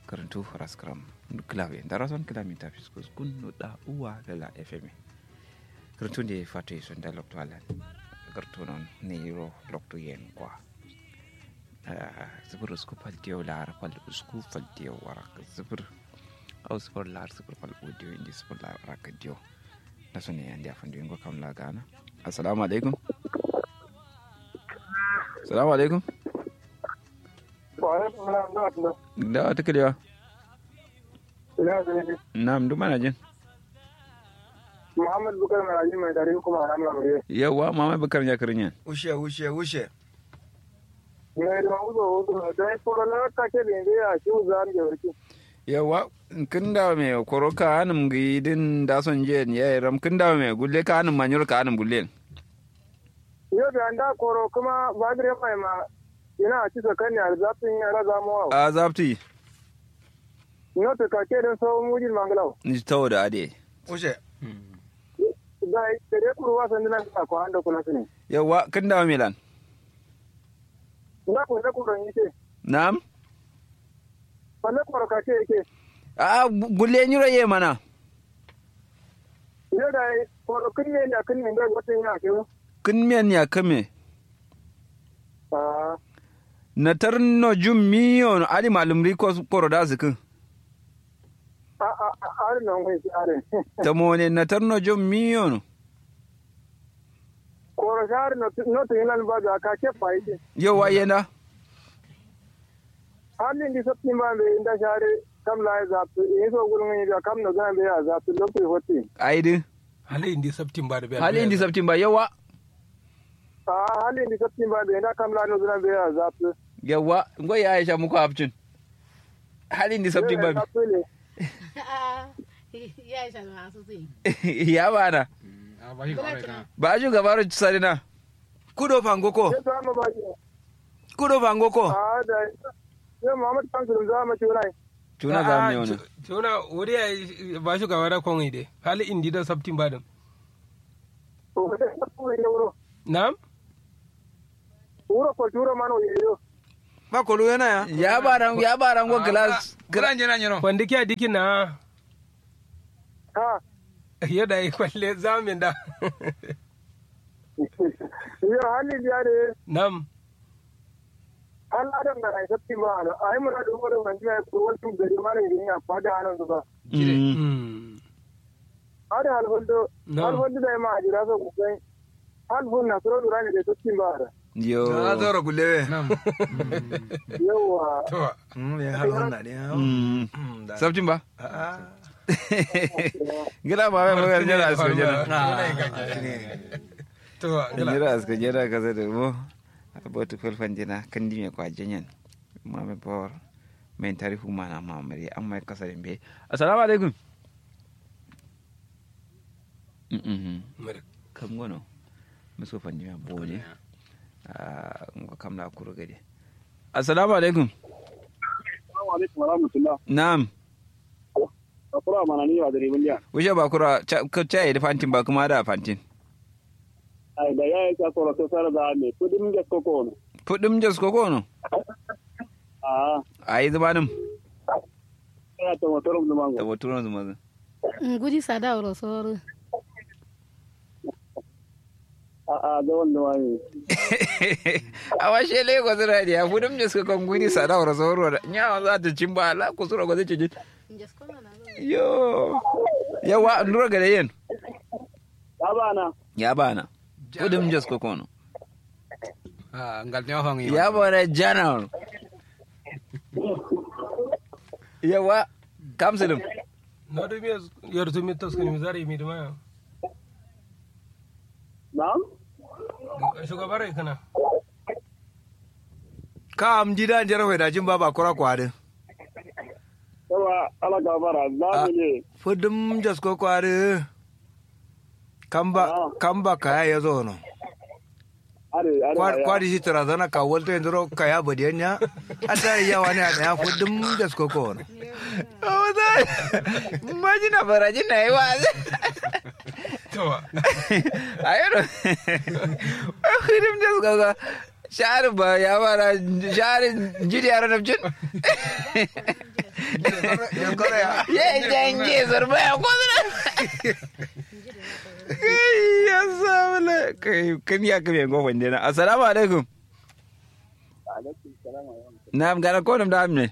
karantu raskram klawe darason kilamita fiskus kun nuda uwa lala fm karantu de fatu son da lokto alan kartu non niro lokto yen kwa zibir usku fal diyo lar fal usku fal diyo warak zibir au zibir lar zibir fal audio indi zibir lar warak diyo na so ne andi afan diyo kam la gana assalamu alaikum assalamu alaikum da wata kalewa na'am duk mana jin Muhammad Bukar Maraji mai dari kuma a ranar Amurye. yawa mama bakar ya karin yan Ushe, ushe, ushe. Ne da uzo uzo da ya fara na take da yanzu ya shi uzan da warki. yawa kin da me koroka anum gidin da son je ya ram kin da me gulle ka anum manyur ka anum gulle Yau da an da koro kuma ba da mai ma yana a cisa kan yar zafin yara zamuwa. a zapti Ino ta kake don sauran mujin mangalau. ni tawo da ade Ushe. Da da dai kurwa san dinan ka ko anda kula sune. yawa kin da milan Na ko da kuron yake. na'am Wanne koro kake yake. a gulle nyura ye mana Yau da koro kin ne da kin ne da wata yana ke. kin men ya kame Ah, na tarno jum miyon ali malum riko koro da zikin a a a a nan kai are. ta mone na tarno jum miyon Koro shar no no to yana ba da ka ke fa yake. yawa yana halin di sabti ma be inda share kam la zaptu e so gulun ni da kam no ga be ya zaptu lokti hoti aidi hali indi septim ba da biya hali indi sabtin ba yawa a halin di sabti ma be inda kam la no ga be ya zaptu yawa ngoy ya aisha muku abcin hali indi sabtin ba Zaptu ne ya isa masu zai ya bana ba shi kawai kana ba ju gabaru sarina Kudo fangoko. sai to amma ba ji Kudo fangoko. a da sai Muhammad Kansu za mu ci rai tuna za mu ne wani tuna wuri ya ba shi gaba da kwan ide hali indi da septim ba da to sai sabtu ne wuro na'am wuro ko turo mano yo Ba kolo yana ya. ya baran ya baran go glass Gran jena nyano. wanda kiya dikin na ha yadda yi kwalle zamin da yo halin di are na'am an adam da ai sabti ma ana ai mun da wuro man ji ko wani gari ma ne ni a fada anan zuba Mm. Mm. ada halfondo Na'am. halfondo da ma ajira so ku sai halfon na soro durani da sabti ma ara yo Na zoro kulewe. na'am yawa to Mm, ya halon na ne. Mm. Mm, da. sabtin ba Ah. gida ba mai magar jira asko jira to gila jira asko jira ka zai da mo abotu fulfan jina kan di me kwa jinyan ma me bor men tarihu mana ma mari amma kasa dembe assalamu alaikum mm kam gono muso fan jima bole ah ngo kam la kuro gade assalamu alaikum assalamu alaikum wa rahmatullah na'am akura mana ni wa dare bunja wuce ba kura ka caye da fantin ba kuma da fantin ai da ya ka koro to sara da me kudin ga koko no fudim jas ko kono a ayi zamanin ya to motorum da da mango wato zuma gudi sada wuro soro a a da wanda wani a washe lagos radio fudim jas ko kon guri sada wara soro da nya za ta cin ba la ku sura ko zai ci yo yawa ndura gare yen ya bana ya bana fudim jas ko kono ah ngal ne hon yi ya bana general yawa kamsulum no do mi yor to mi tos kan mi zari mi duma na'am shugabar kana Ka am jida jera hoi da jin ba ba kura kwade. yawa ala gabara za mu ne Fudum jas ko kwade. Kamba kamba kaya ya zo no. are are Kwadi shi tarazana ka walta yanzu ro kaya badiyanya. Ata ya wani a ya fudum jas ko ko no. Oh, that. Imagine a barajin na yi wa. to Ayo no. Hidim jas ko ko. shahar ba ya bara shahar jiri yaro na jin yan kore ya ya jange zarba ya kwazina kai ya samu la kai kan ya kame gofan dena assalamu alaikum na gana ko nam da amne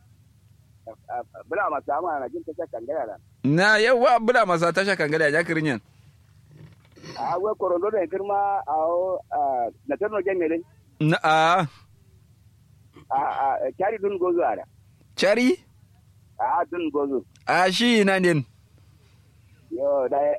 bula masu ama na jin ta kan gaya da na yawa bula masa tasha kan gada ya kirin yan a wai korondo da girma a na tarno jami'in na a a kyari dun gozo a da chari a dun gozo a shi na din yo da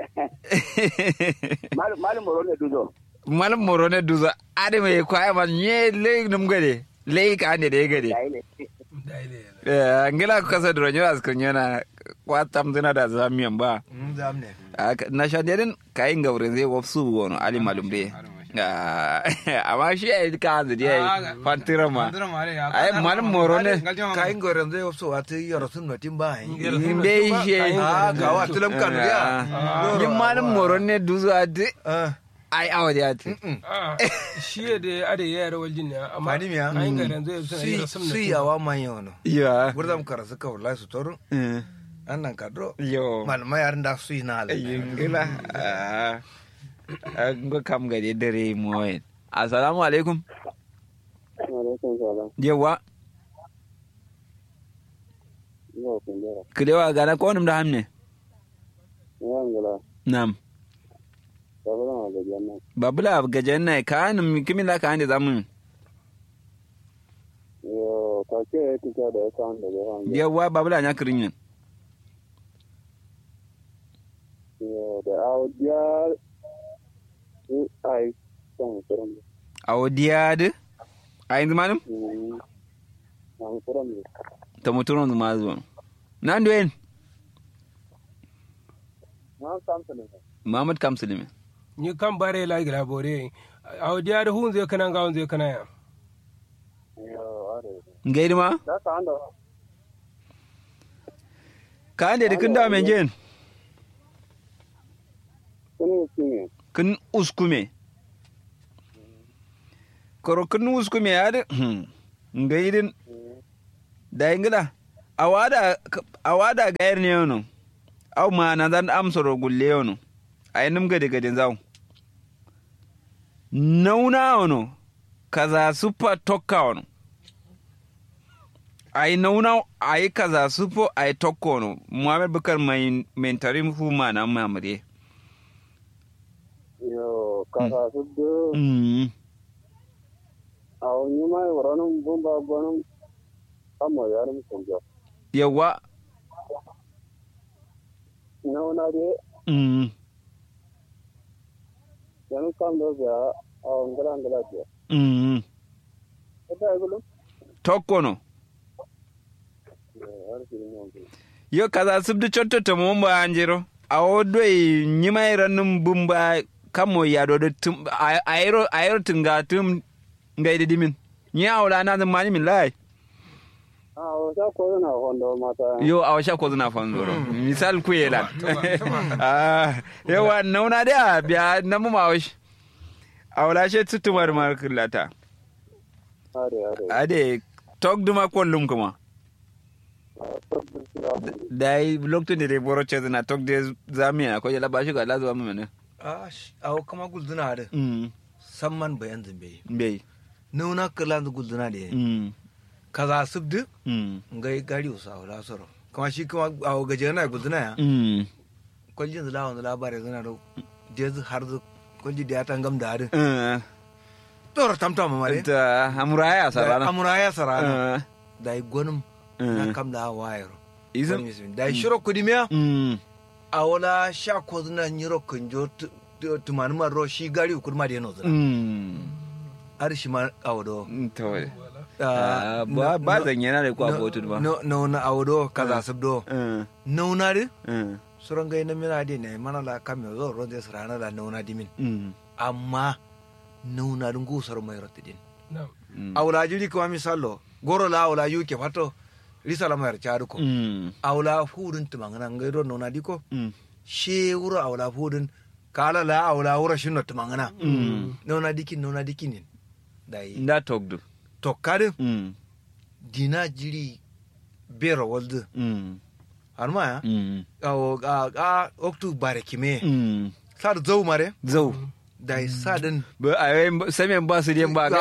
malum moro ne duzo malam moro ne duza ade mai kwaya man nye le num gade le ka ande de gade yayi ne eh ngila ko kasa dro nyora skun yana kwatam zina da zamiyan ba Mm, zam ne Aka- na sha dedin kayin gaurin zai wafsu wono ali malum de Ah, amma shi ya yi ka hanzu ya fantira ma ai malam moro ne kayin goren zai wasu wata yara sun notin ba yi in bai shi a ga wa tulam kanu ya yin malam moro ne duzu a di Ah, ai awa da yati shi ya da ada ya yara waljin ne amma Fani miya? ayin garan zai suna yi si rasam si na yawa man yawano ya gurdam kara suka wallahi su toru Eh, annan kadro yo malama yarin da su yi na ala yin gila an ga kam gade dare moyen assalamu alaikum alaikum salam yawa yo kundera kilewa gana ko nim da hamne yangala nam sabana ma ga janna babula gajen na ka nim kimila ka ande zamun yo ka ke tika da kan da ga han yawa babula nya kirin yin yo da audia ai son kuram awdiyade ayin manum an kuram ta muturon ma zuwa nan duwen na samta ne Muhammad Kamsulimi. ni kan bare la gira bore a wadiya da hun zai kana ga hun zai kana ya yo are Gaidi ma? da ka anda Ka ande da kin da men jen? kuni kini Kin uskume. Koro kin uskume ya da gaidin da ingila. Awada awada gayar ne yono. Au ma na zan amsoro gulle yono. Ai nim gade gadin zawo. Nauna yono. Kaza supa tokka yono. ai nauna ai kaza sufo ai tokko no muhammad bukar mai mentarin fu ma na mamare yo ka ka su do mm aw ni mai waranum bumba bonum amo yarum kunjo yawa na na de mm yanu kam do ya aw ngala ngala de mm da gulu tokko no har ki no yo kaza subdu chotto to mo ba anjiro awo doi nyima iranum bumba kamo ya do do tum ayro ayro tunga tum ngai de dimin nya awla na zan mani min lai aw sa ko na hondo mata yo awa sha ko zuna fanzoro misal ku yelan ah yawa nauna da biya namu mawash awla she tutumar markulata are are ade tok duma kollum kuma dai lokacin da dai boro ce na tok da zamiya ko ya labashi ga lazuwa mu ne a awo kama gulduna da mm samman bayan zambe bai nuna kala da gulduna da mm kaza subdu mm ngai gari usa wala soro kama shi kuma awo gaje na gulduna ya mm kwaljin zula wanda labarai zana da dez har zu kwalji da ya tangam da hadin eh tora tamtam mare ta amuraya sarana amura ya sarana eh da yi gwanin na kam da wayar izin da yi shiro kudimiya mm a wala sha ko zuna nyiro kunjo tumani maro shi gari ukur ma da yano zuna mm har shi ma awdo to Ah, ba ba zan yana da kwa botu ba no no na awdo kaza sabdo eh nauna de eh suran gai na mina de ne mana la kam yo zo ronde sarana la nauna dimin mm amma nauna dun gusar mai rotidin na'am mm awla jiri kuma misalo goro la awla yuke fato risala mai charu ko mm awla fudun tumangana ngai ro nauna diko mm she wuro awla fudun kala la awla wuro shinno tumangana Mm. nauna dikin nauna dikinin da yi nda togdu tokkadin mm dina jiri bera waldu mm har ma ya mm a a a oktu bare kime mm sar zau mare zau da yi sadin ba a yi samen ba su den ba